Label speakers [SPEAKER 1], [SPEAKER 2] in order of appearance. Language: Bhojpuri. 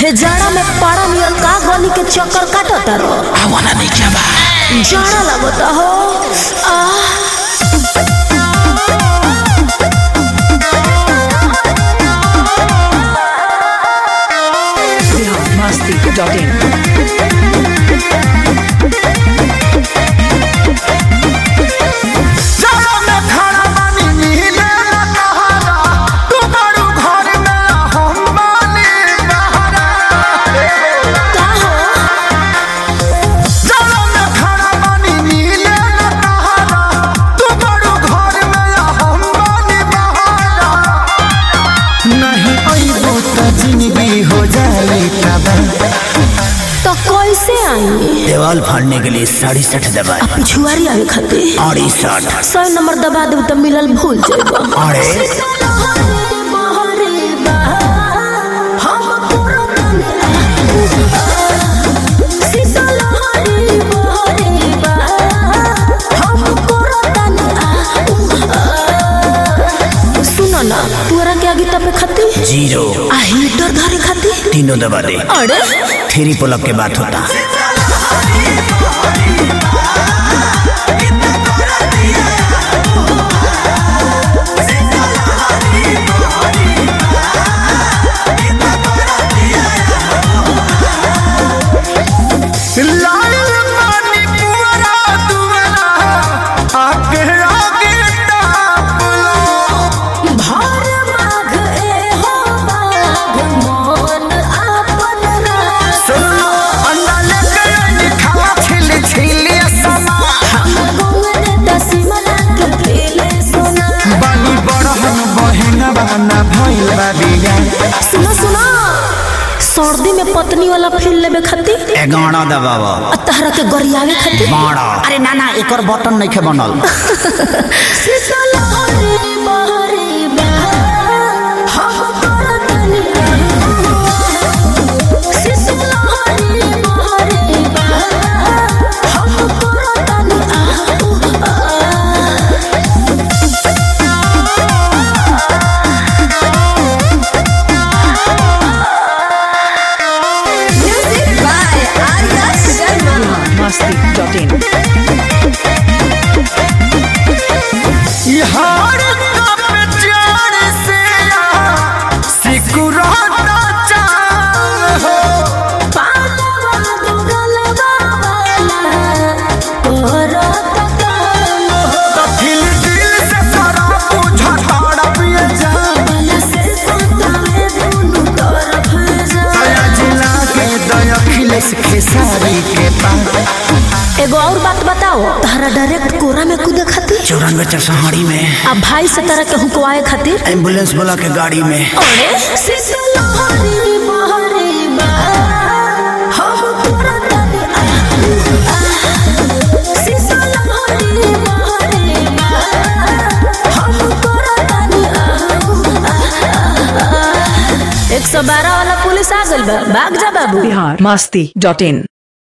[SPEAKER 1] हे जाड़ा में पारा नियर का गली के चक्कर काटता रो
[SPEAKER 2] आवाना नहीं क्या बा
[SPEAKER 1] जाड़ा लगता हो आह
[SPEAKER 3] Masti.in.
[SPEAKER 2] जाड़ा में खाना पानी मिले न तहारा तू बड़ू घर में हम बानी बहारा
[SPEAKER 1] का हो
[SPEAKER 2] जाड़ा में खाना पानी मिले न तहारा तू बड़ू घर में हम बानी बहारा नहीं अइबो त जिंदगी हो जाई तबाह
[SPEAKER 1] तो कैसे आई
[SPEAKER 2] देवाल फाड़ने के लिए साढ़े सठ दबाए
[SPEAKER 1] पिछुआरी आवे खातिर
[SPEAKER 2] अड़ी साठ
[SPEAKER 1] सौ नंबर दबा देब तो मिलल भूल जाएगा
[SPEAKER 2] अरे
[SPEAKER 1] सुनो ना तोरा के आगे तपे खाती
[SPEAKER 2] जीरो
[SPEAKER 1] आ हीटर धरे खाती
[SPEAKER 2] तीनों दबा दे
[SPEAKER 1] अरे
[SPEAKER 2] थ्री पुलअप के बात होता लाल पानी पुअरा दुअरा आगे आगे ताप लो
[SPEAKER 1] भार माघ ए हो बाघ मोन आपन रास
[SPEAKER 2] सुनो अन्ना लेके आई खावा छिल छिल समा
[SPEAKER 1] गोवन दसिमना के खेले सोना
[SPEAKER 2] बानी बड़हन बहन बहना भइल बा बिया
[SPEAKER 1] सुनो सुनो सर्दी में पत्नी वाला फील लेबे खातिर
[SPEAKER 2] एगाना दबावा
[SPEAKER 1] आ तहरा के गरियावे खातिर
[SPEAKER 2] बाड़ा अरे ना ना एकर बटन नहीं के बनल
[SPEAKER 1] शीतल हरे बहरे बहा, हम करतनी शीतल हरे बहरे बहा, हम करतनी Music by Arya Sharma.
[SPEAKER 3] Masti.in.
[SPEAKER 2] यार कब जान से सिकुराता चाहो
[SPEAKER 1] पालवा दुगलवा वाला, तोरत काल हो।
[SPEAKER 2] तो फिर दिल से सारा बुझा ताड़ा पिए जा
[SPEAKER 1] मन से सुतावे दुनू तरफ जा।
[SPEAKER 2] दया जिला के दया खिलेस खेसारी के पास
[SPEAKER 1] एगो और बात बताओ तारा डायरेक्ट कोरा में कूदे खातिर
[SPEAKER 2] चौरानवे चरसहाड़ी में
[SPEAKER 1] आ भाई से तरह के हुकवाए खातिर
[SPEAKER 2] एम्बुलेंस बोला के गाड़ी में
[SPEAKER 1] अरे शीतल हरी बहरे बा, हम करतनी आ, आ। शीतल हरी बहरे बा, हम करतनी आ, आ, आ। एक सौ बारह वाला पुलिस आ गइल बा भाग जा बाबू
[SPEAKER 3] Bihar Masti.in.